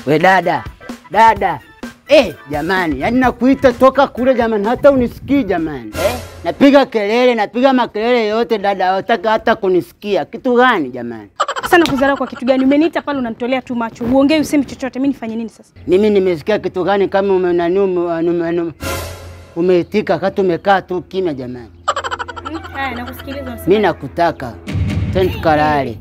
We dada, dada. Eh, jamani, yaani nakuita toka kule jamani, hata unisikii jamani. Eh? Napiga kelele, napiga makelele yote dada, hawataka hata kunisikia. Kitu gani jamani? Sana kudharau kwa kitu gani? Umeniita pale unanitolea tu macho. Uongei usemi chochote. Mimi nifanye nini sasa? Mimi nimesikia kitu gani kama umenani ume, umeitika kati umekaa tu kimya jamani. Haya, nakusikiliza. Mimi nakutaka. Twende tukalale.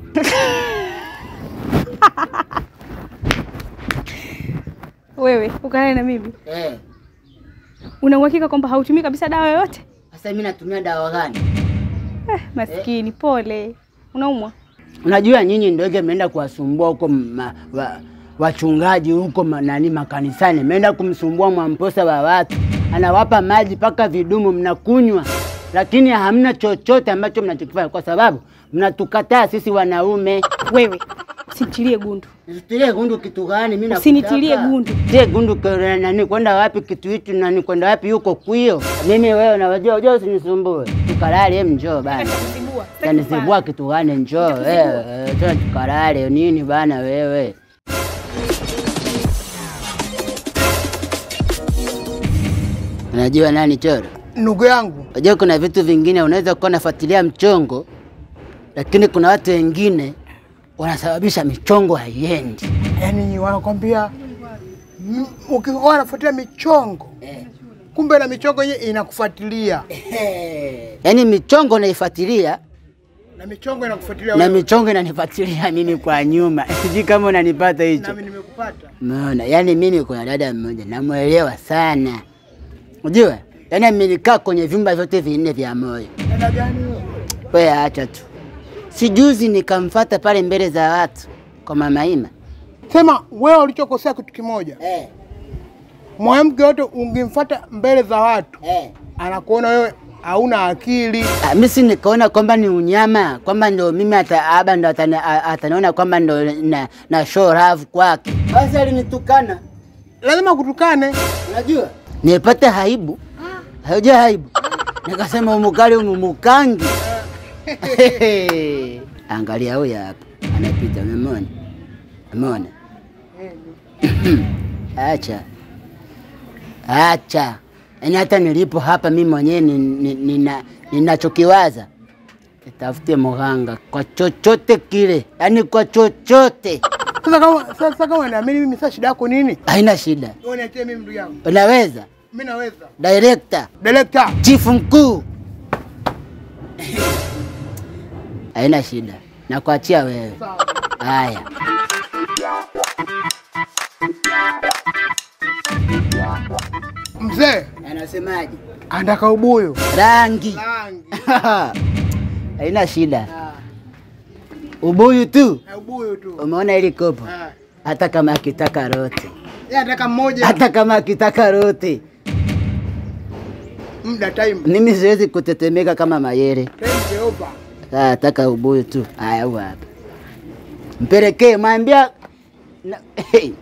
Wewe ukalale na mimi. Eh. Una uhakika kwamba hautumii kabisa dawa yoyote? Sasa mimi natumia dawa gani? Eh, maskini, pole. Unaumwa? Unajua nyinyi ndio mmeenda kuwasumbua huko ma- wa- wachungaji huko ma- nani makanisani, mmeenda kumsumbua mwamposa wa watu, anawapa maji mpaka vidumu mnakunywa, lakini hamna chochote ambacho mnachokifanya kwa sababu mnatukataa sisi wanaume. Wewe usinitilie gundu. Nisitilie gundu kitu gani? Mimi Usinitilie nakutaka. gundu. Tie gundu kwa nani? Kwenda wapi kitu hichi nani? Kwenda wapi huko kwio? Mimi wewe unajua, unajua usinisumbue. Tukalale, hem, njoo bana. Utanizibua. Tanizibua kitu gani? Njoo wewe, eh, tena tukalale nini bana wewe. Unajua nani choro? Ndugu yangu, Unajua kuna vitu vingine unaweza kuwa unafuatilia mchongo, lakini kuna watu wengine wanasababisha michongo haiendi. yani wanakwambia m- ukikuwa unafuatilia michongo kumbe na michongo yenyewe inakufuatilia Yaani michongo naifuatilia na michongo inakufuatilia na wewe. michongo inanifuatilia mimi kwa nyuma. Sijui kama unanipata hicho. Nami nimekupata. Umeona? Yaani mimi kuna dada mmoja namwelewa sana. Unajua? Yaani amenikaa kwenye vyumba vyote vinne vya moyo. Dada gani wewe? Wewe acha tu. Sijuzi nikamfata pale mbele za watu kwa mama Ima. Sema wewe ulichokosea kitu kimoja, Eh, mwanamke yote ungemfuata mbele za watu, eh. anakuona wewe hauna akili. Ah, mimi si nikaona kwamba ni unyama, kwamba ndo mimi ata, aba ndo atani- a- ataniona kwamba ndo na, na show love kwake. Basi alinitukana. Lazima kutukane. Unajua? Nipate haibu. Haujua haibu. Nikasema umukali umumukangi. Angalia huyu hapa. Anapita umemwona? Umeona? Acha. Acha. Yaani hata nilipo hapa mimi mwenyewe ni- ni- nina ninachokiwaza. Nitafute mganga kwa chochote kile, yaani kwa chochote. Sasa kama sasa kama naamini mimi, sasa shida yako nini? Haina shida. Wewe niachie mimi ndugu yangu. Unaweza? Mimi naweza. Director, Director. chifu mkuu. Haina shida. Nakuachia wewe. Sawa. Haya. Mzee, Anasemaje? anataka ubuyu. Rangi. Rangi. Haina shida. Ah, Ubuyu tu. ubuyu tu. Umeona ili kopo? Ah. Hata kama akitaka rote. Yeye anataka mmoja. Hata kama akitaka rote. Muda time. Mimi siwezi kutetemeka kama mayere. Time Jehova. Sasa nataka ubuyu tu. Haya, huyu hapa. Mpelekee, mwambia na, hey.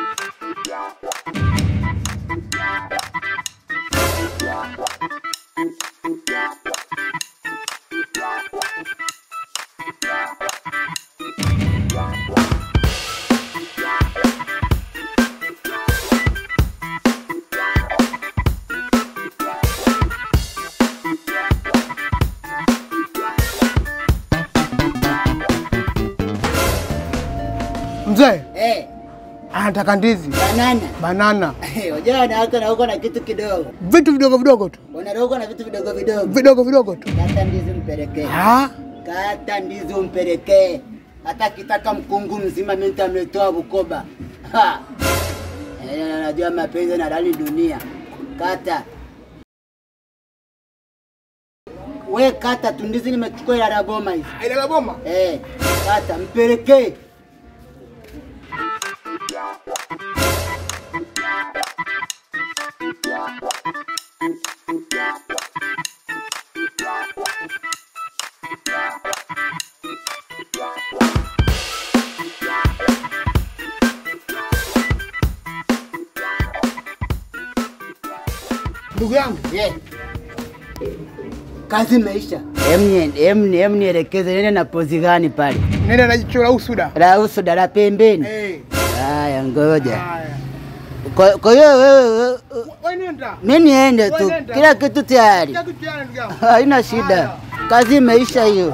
Mzee, Eh, anataka ndizi, banana. banana, Eh, Unajua na huko na huko na kitu kidogo. vitu vidogo vidogo tu, Unaroga na vitu vidogo vidogo. vidogo vidogo tu. Kata ndizi mpelekee. Ah, Kata ndizi umpelekee. Hata kitaka mkungu mzima mimi nitamletoa Bukoba. Ha. Eh, najua mapenzi na rali dunia. Kata. We kata tu ndizi nimechukua ila raboma hizi. ile la boma. Eh, kata mpelekee. Ndugu yangu, Yeah. Kazi imeisha. Em ni- em ni- em nielekeze nene na pozi gani pale? nenda na jicho la usuda. La uso dala pembeni. Eh, Haya, ngoja. Haya. Kwa kwa hiyo wewe wewe- Wewe nenda. mimi niende tu, Wewe nenda. kila kitu tayari, Kitu tayari ndugu yangu. haina shida, kazi imeisha hiyo.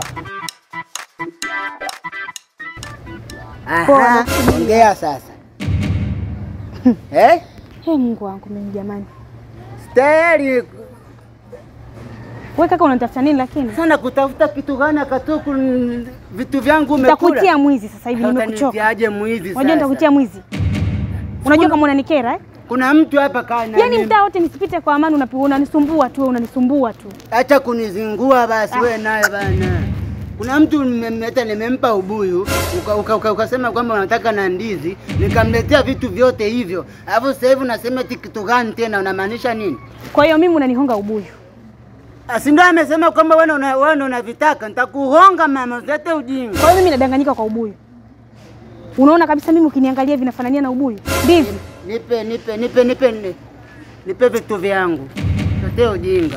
Aha, ongea sasa. Eh? Hey, Mungu wangu mimi jamani. Tayari Wewe kaka unanitafuta nini lakini? sana kutafuta kitu gani akatuku vitu vyangu umekula. Nitakutia mwizi sasa hivi nimekuchoka. Utanitiaje mwizi Unajua sasa? nitakutia mwizi. Unajua kama unanikera eh? Kuna mtu hapa kana. Yaani mtaa wote nisipite kwa amani unapi- unanisumbua tu, wewe unanisumbua tu. Acha kunizingua basi wewe naye bana. Kuna mtu nimemleta nimempa ubuyu ukasema uka, uka, ukasema kwamba unataka na ndizi, nikamletea vitu vyote hivyo. Alafu sasa hivi unasema eti kitu gani tena unamaanisha nini? Kwa hiyo mimi unanihonga ubuyu. Ah, Si ndio amesema kwamba wewe una wewe ndio unavitaka, nitakuhonga mama, usilete ujinga. Kwa hiyo mimi nadanganyika kwa ubuyu. Unaona kabisa mimi ukiniangalia vinafanania na ubuyu. Ndivyo. Nipe nipe nipe nipe ni- nipe vitu vyangu. Usilete ujinga.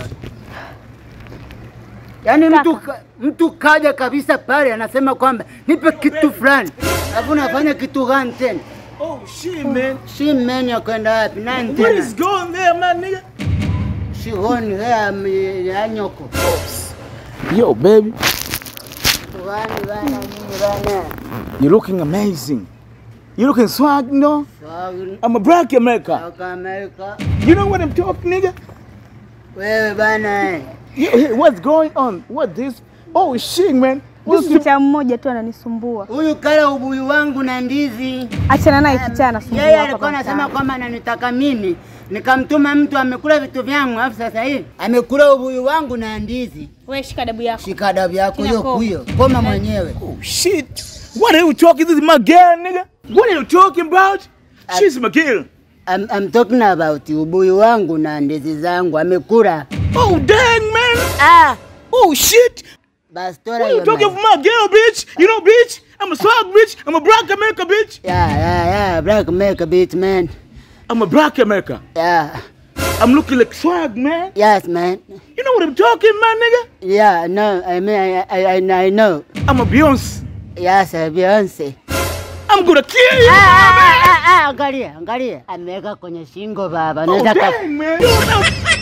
Yaani mtu ka- mtu kaja kabisa pale anasema kwamba nipe kitu fulani. Alafu unafanya kitu gani tena? Oh shit, man. Shimeni ya kwenda wapi? Nani What tena? is going there, my nigga? Shihoni hea mi- ya nyoko. Yo, baby, Tuwani bana nini bana? you're looking amazing. You're looking swag, you know? Swag I'm a black America. toka Amerika. You know what I'm talking, nigga? Wewe bana eh. Yeah, hey, what's going on? What this? Oh shit, man. What's Hiki cha mmoja tu ananisumbua. Huyu kala ubuyu wangu na ndizi. Achana naye kichaa anasumbua Yeye hapa alikuwa kwa anasema mtaani. kwamba ananitaka mimi, nikamtuma mtu amekula vitu vyangu, alafu sasa hivi amekula ubuyu wangu na ndizi. Wewe shika dabu yako. Shika adabu yako Kina hiyo koma. kuyo, koma mwenyewe. Oh shit. What are you talking? This is my girl, nigga. What are you talking about? She's my girl. I'm, I'm talking about ubuyu wangu na ndizi zangu amekula. Oh dang, man. Ah, Oh shit. basi tola What are you hiyo talking man. for my girl, bitch? You know, bitch? I'm a swag bitch. I'm a black America, bitch. Yeah, yeah, yeah, black America beat man. I'm a black America. Yeah, I'm looking like swag, man. yes man. You know what I'm talking, man, nigga? Yeah, no, I mean, I, I, I, I know. I'm a Beyonce. Yes, uh, Beyonce. I'm gonna kill you. Ah, ah, ah, ah, angalia, angalia. Ameweka kwenye shingo baba. Oh, Naweza ka- dang, man. You know,